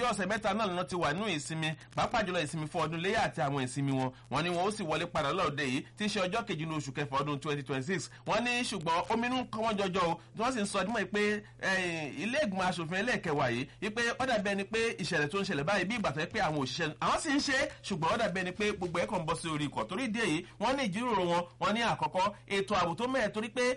ọ̀sẹ̀ mẹ́ta náà lọ́nà ti wà nínú ìsinmi pàápàá jùlọ ìsinmi fún ọdún léyà àti àwọn ìsinmi wọn wọn ni wọn ó sì wọlé padà lọ́ọ̀dẹ yìí tí í ṣe ọjọ́ kejì ní oṣù kẹfà ọdún twenty twenty six wọn ní ṣùgbọ́n ominú kọ́ wọ́n jọjọ́ o tí wọ́n sì ń sọ ọdún mọ́ pé ilé ìgbìmọ̀ asòfin ẹlẹ́ẹ̀kẹwàá yìí wípé ó dàbí ẹni pé ìṣẹ̀lẹ̀ tó ń ṣẹlẹ̀ báyìí bí ìgbà tó yẹ pé àwọn òṣìṣẹ́ àwọn sì ń ṣe ṣùgbọ́n ó dàbí ẹni pé gbogbo ẹ̀ kàn ń bọ́ sí orí ikọ̀ torí ìdí èyí wọ́n ní ìjíròrò wọn wọ́n ní àkọ́kọ́ ètò ààbò tó mẹ́ẹ̀ torí pé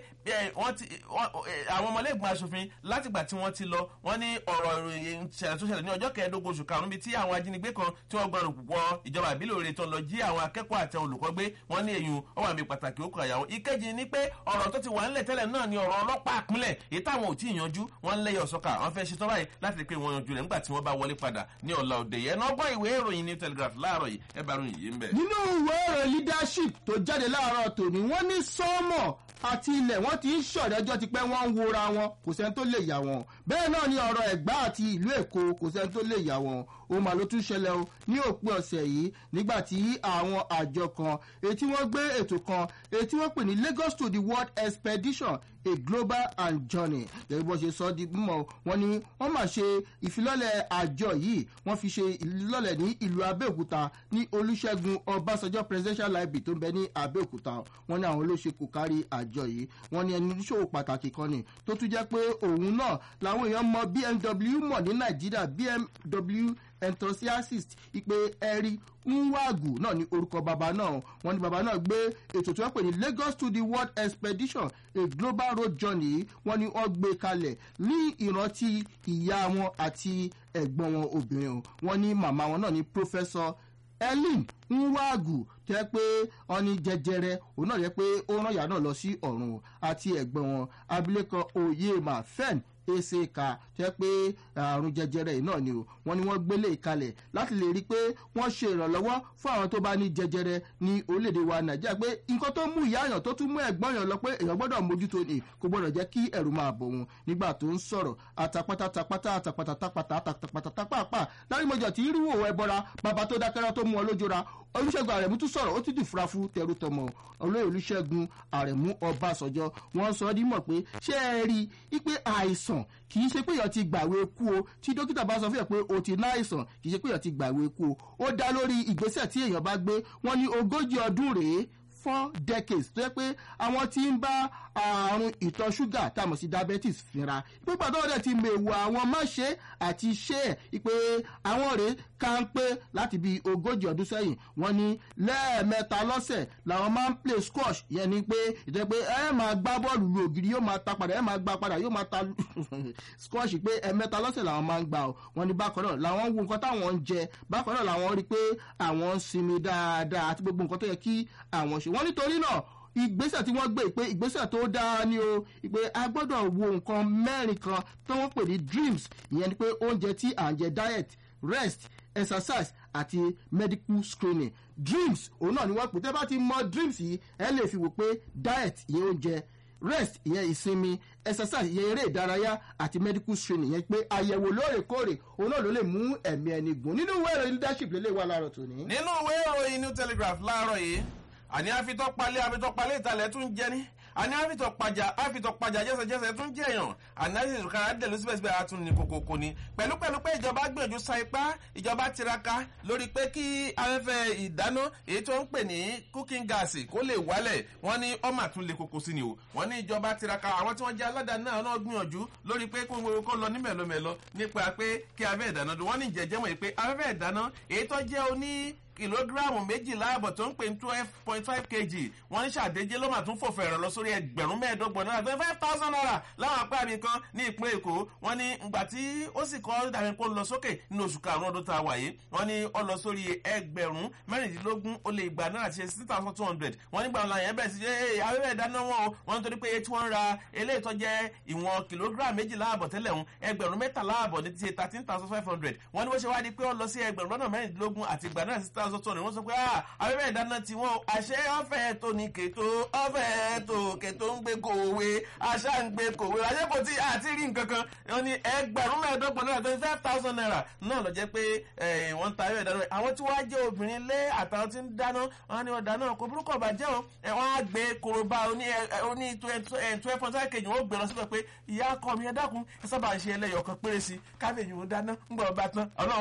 àwọn ọmọlẹ́gbọ̀n asòfin látìgbà tí wọ́n ti lọ wọ́n ní ọ̀rọ̀ ìṣẹ̀lẹ̀ tó ṣẹlẹ̀ ní ọjọ́ kẹẹ̀ẹ́dógún oṣù karùn-ún bíi tí àwọn ajínigbé kan tí wọ́n gbọ́dọ̀ púpọ̀ ìjọba ìbílẹ̀ òre tó lọ jí àwọn akẹ́kọ̀ọ́ àti olùkọ́ gbé wọ́n ní èyí ó wà mí pàtàkì ó kọ àyàwó ìkejì ni pé ọ̀rọ̀ tó ti wà ńlẹ̀ tẹ́lẹ̀ náà ni ọ̀rọ̀ ọlọ́pàá àpínlẹ̀ èyí táwọn ò tí ì yanjú wọ́n ń lẹ́yọ̀ sọ́kà wọ́n fẹ́ ṣetán báyìí láti rí pé wọ́n yanjú rẹ̀ nígbà tí wọ́n bá wọlé padà ní ọ̀la òde yẹn nọ́gbọ́n ìwé ìròyìn ní telegraph láàárọ̀ yìí ẹ bá ròyìn yìí ń bẹ̀. nínú ìwé ìròyìn leadership tó jáde láàárọ̀ tòní wọ́n ní sọ́mọ̀ àti ilẹ̀ wọ́n ti ń ṣọ̀rẹ́jọ́ ti pẹ́ wọ́n ń wora wọn kò sẹ́ni tó lè yà wọ́n bẹ́ẹ̀ náà ni ọ̀rọ̀ ẹ̀gbá àti ìlú èkó kò sẹ́ni tó lè yà wọ́n ó mà ló tún ṣẹlẹ̀ o ní òpin ọ̀sẹ̀ yìí nígbà tí àwọn àjọ kan etí wọ́n gbé ètò kan etí wọ́n pè ní lagos to the world expedition a global and journey gẹ́gẹ́ bó ṣe sọ di mímọ́ wọn ni wọ́n máa ṣe ìfilọ́lẹ̀ àjọ yìí wọ́n fi ṣe ìfilọ́lẹ̀ ní ìlú abẹ́òkúta ní olùṣègùn ọbásanjọ́ presidential library tó ń bẹ ní abẹ́òkúta wọn ní àwọn olóṣè kò kárí àjọ yìí wọn ní ẹni oníṣòwò pàtàkì kan ni tó tún jẹ́ pé òun náà làwọn èèyàn mọ bmw mọ̀ ní nàìjíríà bmw enthusiast ipe ẹ̀rí nwagù náà ní orúkọ bàbá náà wọn ní bàbá náà gbé ètò tí wọn pè ní lagos to the world expedition a global road journey wọn ní wọn gbé kalẹ̀ ní ìrántí ìyá wọn àti ẹ̀gbọ́n wọn obìnrin o wọn ní màmá wọn náà ní professor ellen nwagù tẹ́ pé wọn ní jẹjẹrẹ òun náà yẹ pé ó rán ìyá náà lọ sí ọ̀run àti ẹ̀gbọ́n wọn abilékọ oyema fen ezeka tẹ́ pé àrùn jẹjẹrẹ yìí náà ni o wọ́n ní wọ́n gbélé ìkalẹ̀ láti lè rí i pé wọ́n ṣe ìrànlọ́wọ́ fún àwọn tó bá ní jẹjẹrẹ ní orílẹ̀-èdè wa nàìjíríà pé nǹkan tó mú ìyá àyàn tó tún mú ẹ̀gbọ́n yàn lọ pé èèyàn gbọ́dọ̀ mójútó ni kò gbọ́dọ̀ jẹ́ kí ẹ̀rù máa bọ̀ wọn nígbà tó ń sọ̀rọ̀ àtàpátá tapátá àtàpátá tapátá àtàpátá tapápá lárímọ̀jọ̀ tí irú òwò ẹbọra bàbá tó dákẹ́rẹ́ tó mú ọ lójúra olùṣègùn àrẹ̀mú tún sọ̀rọ̀ ó ti dì fura fún tẹrú tọmọ olóyè olùṣègùn àrẹ̀mú ọbàṣọjọ́ wọ́n sọ ọ́ dímọ̀ pé ṣé ẹ rí i pé àìsàn kì í ṣe pé èèyàn ti gbàwé kú o tí dókítà bá sọ fún yàn pé o ti ná àìsàn kì í ṣe pé èèyàn ti gbàwé kú o ó dá lórí ìgbésẹ̀ tí èèyàn bá gbé wọ́n ní ogójì ọdún rèé four decades tó yẹ pé àwọn tí ń bá àrùn ìtọ̀ ṣúgà tá a mọ̀ sí diabetes fínra pípa tó dẹ̀ ti mèwò àwọn máṣe àti ṣe ẹ̀ pé àwọn rèé ká ń pé láti bí ogójì ọdún sẹ́yìn wọ́n ní lẹ́ẹ̀mẹ́ta lọ́sẹ̀ làwọn máa ń play squash yẹn ni pé ìtẹ́ pé ẹ máa gbá bọ́ọ̀lù lu ògiri yóò máa ta padà ẹ máa gbá padà yóò máa ta squash pé ẹ̀mẹ́ta lọ́sẹ̀ làwọn máa ń gbà ọ́ wọ́n ní bákan náà làwọn wo nǹkan táwọn ń jẹ bákan náà làwọn rí i pé àwọn ń sinmi dáadáa àti gbogbo nǹkan tó yẹ kí àwọn ṣe wọ́n nítorí náà ìgbésẹ̀ tí wọ́n gbé pé ìgbésẹ̀ tó dáa ni o pé a gbọ́dọ̀ wo nǹkan mẹ́rin kan tó wọ́n pè ní dreams ìyẹn ni pé oúnjẹ tí à ń jẹ diet rest exercise àti medical screening dreams òun náà ni wọ́n pè tẹ́ bá ti mọ dreams yìí ẹ lè fi wò pé diet ìyẹn oúnjẹ rest ìyẹn ìsinmi exercise ìyẹn eré ìdárayá àti medical screening ìyẹn pé àyẹ̀wò lóòrèkóòrè òun náà ló lè mú ẹ̀mí ẹni gùn nínú ìwé ìròyìn leadership lélẹ̀ wà láàárọ̀ tòní. nínú ìwé ìròyìn new telegraph láàárọ̀ yìí àní àfitọ́ palẹ̀ àfitọ́ palẹ̀ ìtàlẹ̀ tún jẹ́ ní àní àfitọ́ pàjà àfitọ́ pàjà jẹ́sẹ̀jẹ́sẹ̀ tún jẹ́ èèyàn àní àfitọ́ kára dẹ̀lú síbẹ̀síbẹ̀ àtún ní kòkòkò ni pẹ̀lú pẹ̀lú pé ìjọba gbìyànjú sa ipá ìjọba tiraka lórí pé kí afẹ́fẹ́ ìdáná èyí tó ń pè ní cooking gas kó lè wálẹ̀ wọ́n ní ọmọ àtún lè koko sí ni o wọ́n ní ìjọba tiraka àwọn tí wọ́n jẹ́ aládàáni náà náà gbìyànjú lórí pé kó gbogbo kó lọ ní mẹ̀lọmẹ̀lọ nípa pé kí afẹ́ ìdáná dùn wọ́n ní jẹ́jẹ́mọ̀ pé afẹ́fẹ́ ìdáná èyí tó jẹ́ oní kìlógíráàmù méjìlá àbọ̀ tó ń pè ní twelve point five kg wọ́n ní ṣàdéjé ló mà tún fòfò ẹ̀rọ lọ sórí ẹgbẹ̀rún mẹ́ẹ̀ẹ́dọ́gbọ̀n náírà twenty five thousand naira láwọn apá mi kan ní ìpínlẹ̀ èkó wọ́n ní ìgbà tí ó sì kọ́ dàbí kó lọ sókè nínú oṣù karùn-ún ọdún tá a wà yìí wọ́n ní ó lọ sórí ẹgbẹ̀rún mẹ́rìndínlógún ó lé igba náírà ṣe six thousand two hundred wọ́n nígbà wọn yẹn bẹ̀rẹ̀ sí ṣe abẹ́rẹ́ ìdáná wọn o wọ́n nítorí pé tí wọ́n ń ra eléyìí tó jẹ́ ìwọ̀n kìlógíráàmù méjìlá àbọ̀ tẹ́lẹ̀ ń ẹgbẹ̀rún mẹ́tàlá àbọ̀ ní ti ṣe thirteen thousand five hundred wọ́n ní bó ṣe wá di pé ó lọ sí ẹgbẹ̀rún lọ́nà mẹ́rìndínlógún àti igba náírà six thousand two hundred wọ́n sọ pé abẹ́rẹ́ ìdáná tí wọ́n àṣẹ ọ̀fẹ́ tó ní kètò ọ̀fẹ́ tó kètò ń gbé kòwé àṣà ń gbé kòwé àṣẹ kò tí àti rí nǹkan kan wọ́n ní ẹgbẹ̀rún mẹ́ẹ̀ẹ́dọ́gbọ̀n náírà twenty five thousand naira náà lọ jẹ́ pé wọ́n ń ta abẹ́rẹ́ ìdáná àwọn tí wọ́n á jẹ́ obìnrin lé àtàwọn tí ń dáná wọ́n ní ọ̀dà náà kò burúkú ọ̀bà jẹ́ wọn wọ́n á gbé koroba oní twelve point five kg wọ́n gbé lọ síbẹ̀ pé ìyá akọ mi ẹ dákun ẹ sábà ń ṣe ẹlẹ́yọ̀ kan péré sí káfíńyì wọn dáná ń gbọ́ ọba tán ọlọ́run